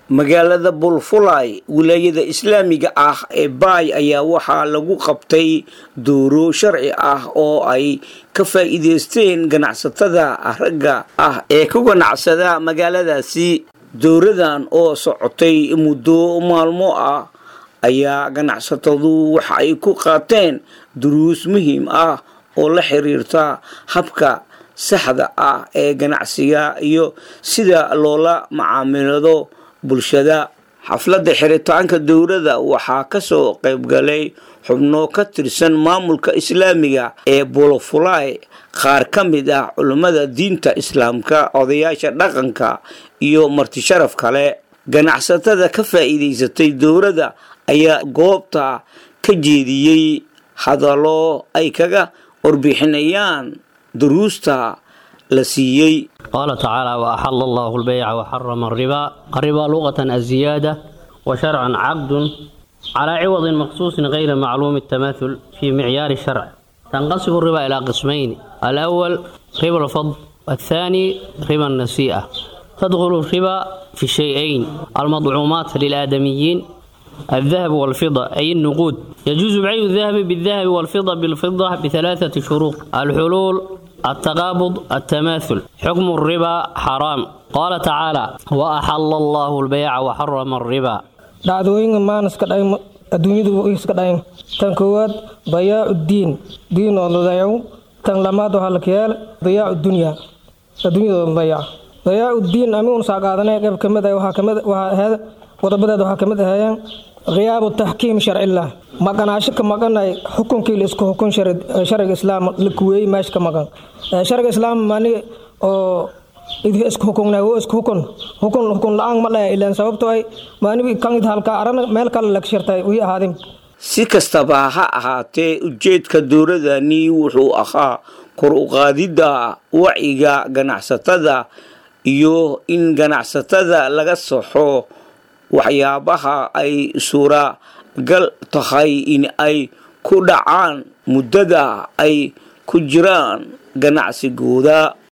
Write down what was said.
magaalada bulfulay wilaayada islaamiga ah ee baay ayaa waxaa lagu qabtay dooro sharci ah oo ay ka faa'iidaysteen ganacsatada ragga ah ee ku ganacsada magaaladaasi dowradan oo socotay muddo maalmo ah ayaa ganacsatadu waxa ay ku qaateen duruus muhiim ah oo la xiriirta habka saxda ah ee ganacsiga iyo sida loola macaamilado bulshada xafladda xiritaanka dowladda waxaa kasoo qaybgalay xubno ka tirsan maamulka islaamiga ee bolofulay qaar ka mid ah culummada diinta islaamka odayaasha dhaqanka iyo martisharaf kale ganacsatada ka faa'iidaysatay dowladda ayaa goobta ka jeediyey hadallo ay kaga warbixinayaan duruusta la siiyey قال تعالى وأحل الله البيع وحرم الربا الربا لغة الزيادة وشرعا عقد على عوض مخصوص غير معلوم التماثل في معيار الشرع تنقسم الربا إلى قسمين الأول ربا الفضل والثاني ربا النسيئة تدخل الربا في الشيئين المضعومات للآدميين الذهب والفضة أي النقود يجوز بيع الذهب بالذهب والفضة بالفضة بثلاثة شروط الحلول التقابض التماثل حكم الربا حرام قال تعالى وأحل الله البيع وحرم الربا dhacdooyinka maan iska dhayn adduunyadu iska dhayn tan koowaad dayaacu diin diin oo la dayaco tan lamaad waxaa la kiyeel dayaacu dunya adduunyada la dayaco dayaacu diin ami un saa qaadanay qayb kamid ah waxaa kamid waxaa ahayd qodobadeed waxaa kamid ahaayeen khiyaabu taxkiim sharcillah maqanaasho ka maqanay xukunkii la isku xukun sharciga islaam la kuweeyey meesha ka maqan sharciga islaam mani oo isku xukunna wo isku xukun xukun xukun la-aan ma dhaya ilaan sababtoo ay maanibi kan id halka arana meel kale lag shirtay wii ahaadin si kastaba ha ahaatee ujeedka dowladani wuxuu ahaa kor u qaadidda wacyiga ganacsatada iyo in ganacsatada laga saxo waxyaabaha ay suuragal tahay in ay ku dhacaan muddada ay ku jiraan ganacsigooda